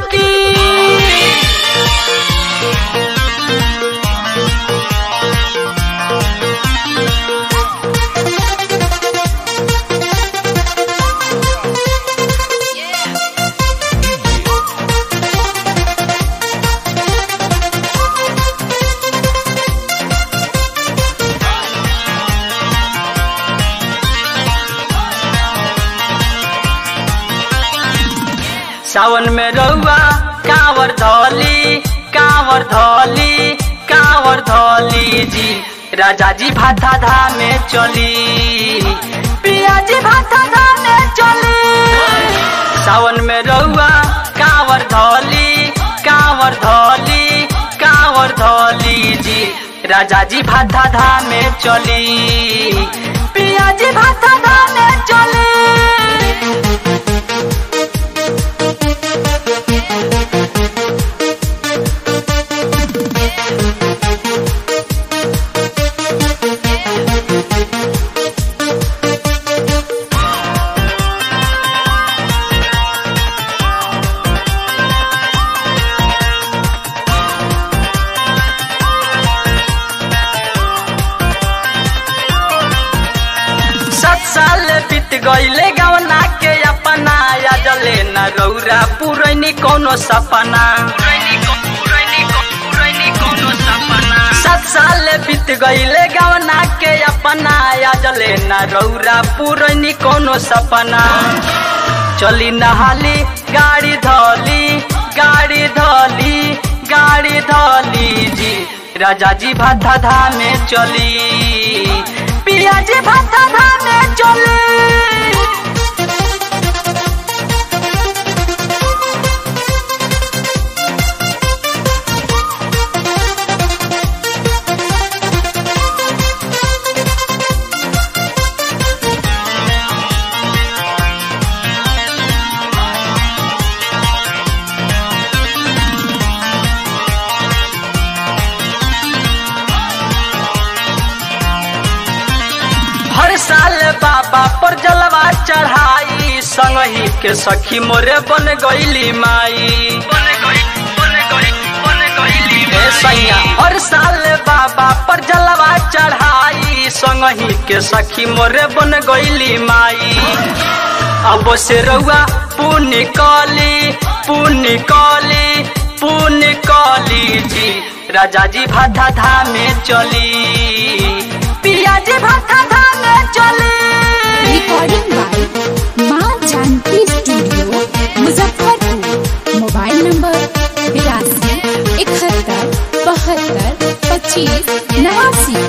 की सावन में रउआ कांवर धौली कांवर धौली कांवर धौली जी राजा जी भाता धाम में चली प्रिया जी भाता धाम में चली सावन में रउआ कांवर धौली कांवर धौली कांवर धौली जी राजा जी भाता धाम में चली प्रिया जी भाता धाम में चली सात साल बीत गईले गवना के अपना याजले न रौरा पुरैनी कोनो सपना सात साल बीत गईले गवना के अपना याजले न रौरा पुरैनी कोनो सपना चली नहाली गाड़ी धोली गाड़ी धोली गाड़ी धोली जी राजा जी भाता धामे चली पिया जी भाता धामे चली हर साल बाबा पर जलवा चढ़ाई संगही के सखी मोरे बन गईली माई ए सैया हर साल बाबा पर जलवा चढ़ाई संगही के सखी मोरे बन गईली माई अब से रउआ पुण्य कली पुण्य कली पुण्य कली जी राजा जी भाता धामे चली पिया जी भाता धामे चली recording by Maa Janki studio Muzaffarpur mobile number बिरासी इकहत्तर बहत्तर पच्चीस नवासी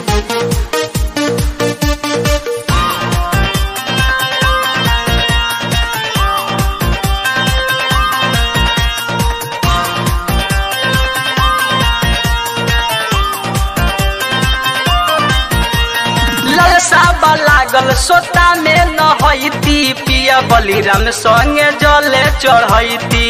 ललसा लागल सोता में न हईती पिया बलिराम संगे जले चढ़ैती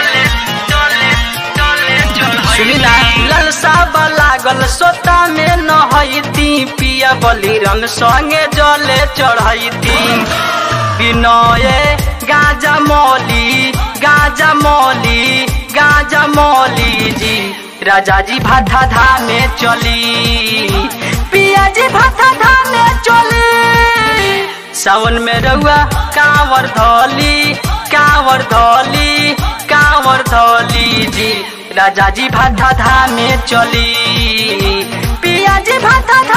सुनी ना ललसा लागल सोता में न हईती पिया बलिराम संगे जले चढ़ैती विनय गाजा मौली गाजा मौली गाजा मौली जी राजा जी भाता धामे चली पिया जी भाता धामे चली सावन में रउआ कांवर धौली कांवर धौली कांवर धौली जी राजा जी भाता धामे चली पिया जी भाता